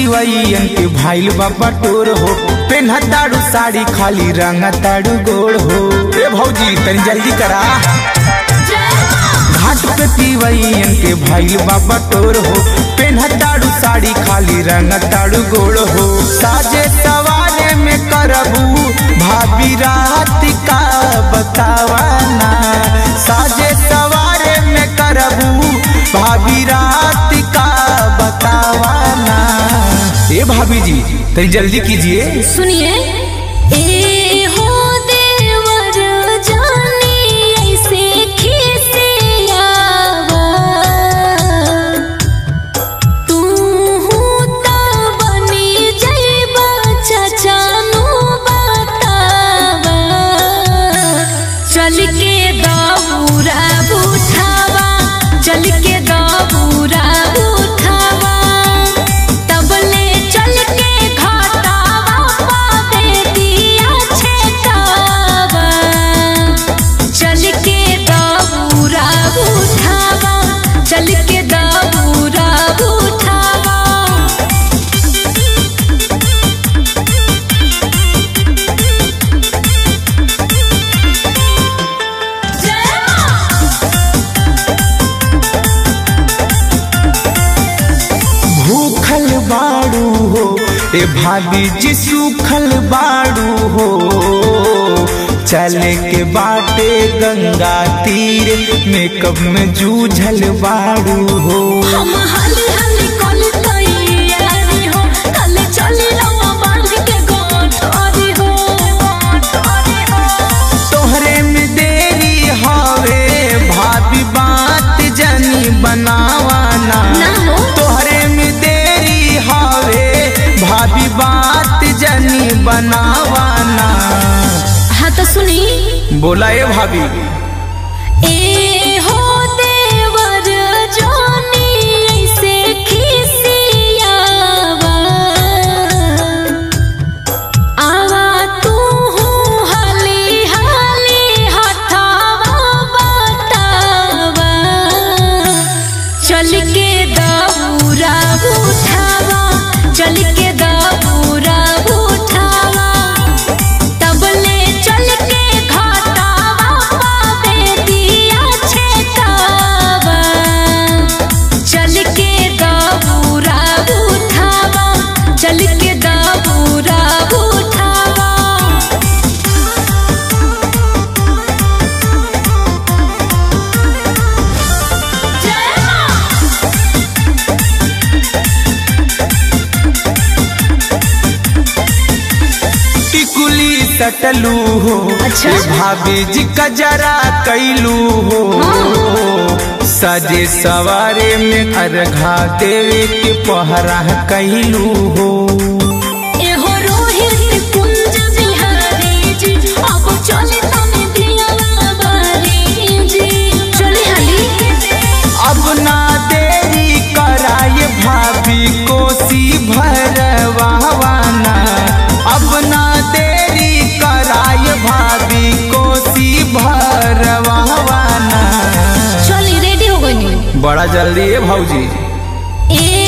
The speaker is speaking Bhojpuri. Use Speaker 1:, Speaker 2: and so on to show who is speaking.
Speaker 1: तिवैयन के भाईल बाबा टोर हो पेन्हा ताड़ू साड़ी खाली रंग ताड़ू गोड़ हो ए भौजी तनी जल्दी करा घाट पे तिवैयन के भाईल बाबा टोर हो पेन्हा ताड़ू साड़ी खाली रंग ताड़ू गोड़ हो साजे सवारे में करबू भाभी रात का बतावाना साजे सवारे में करबू भाभी रात का बतावाना ए भाभी जी तनी जल्दी कीजिए
Speaker 2: सुनिए ए हो देवर जानी ऐसे खिसियावा तू त बनी जइबा चचानु बतावा चल के दौरा बुठावा चल के दौरा बुठावा तबले चल के घटावा पावे दिया छेकावा चल के दौरा उठावा चल के दौरा उठावा
Speaker 1: भूखल बाड़ू हो ए भाभी जी सूखल बाड़ू हो चले के बाटे गंगा तीर मेकअप में जूझल बाड़ू हो
Speaker 2: हम हाली हाली कल तैयारी हो कल चली रवा बांध के गोठरी हो गोठरी हो
Speaker 1: तोहरे में देरी हवे भाभी बात जनी बनावाना
Speaker 2: ना हो।
Speaker 1: तोहरे में देरी हवे भाभी बात जनी बनावाना
Speaker 2: हाँ तो सुनी
Speaker 1: बोला ए भाभी
Speaker 2: ए हो देवर जानी ऐसे खिसियावा आवा तू हाली हाली हथावा बतावा चल के दौरा उठावा चल के दौरा उठावा तबले चल के घटावा पावे दिया छेकावा चल के दौरा उठावा चल के दौरा उठावा
Speaker 1: टिकुली सटलू हो
Speaker 2: अच्छा।
Speaker 1: ए भाभी जी कजरा कैलू हो सजे सवारे में अर्घा देवे के पहरा कैलू हो
Speaker 2: एहो रोहित कुंज बिहारी जी अब चले तने दिया बारी जी चले हाली
Speaker 1: अब ना देरी कराए भाभी कोसी भरवाना अब ना देरी कराए भाभी कोसी भरवाना
Speaker 2: चली रेडी हो गई
Speaker 1: बड़ा जल्दी है भाऊजी
Speaker 2: ए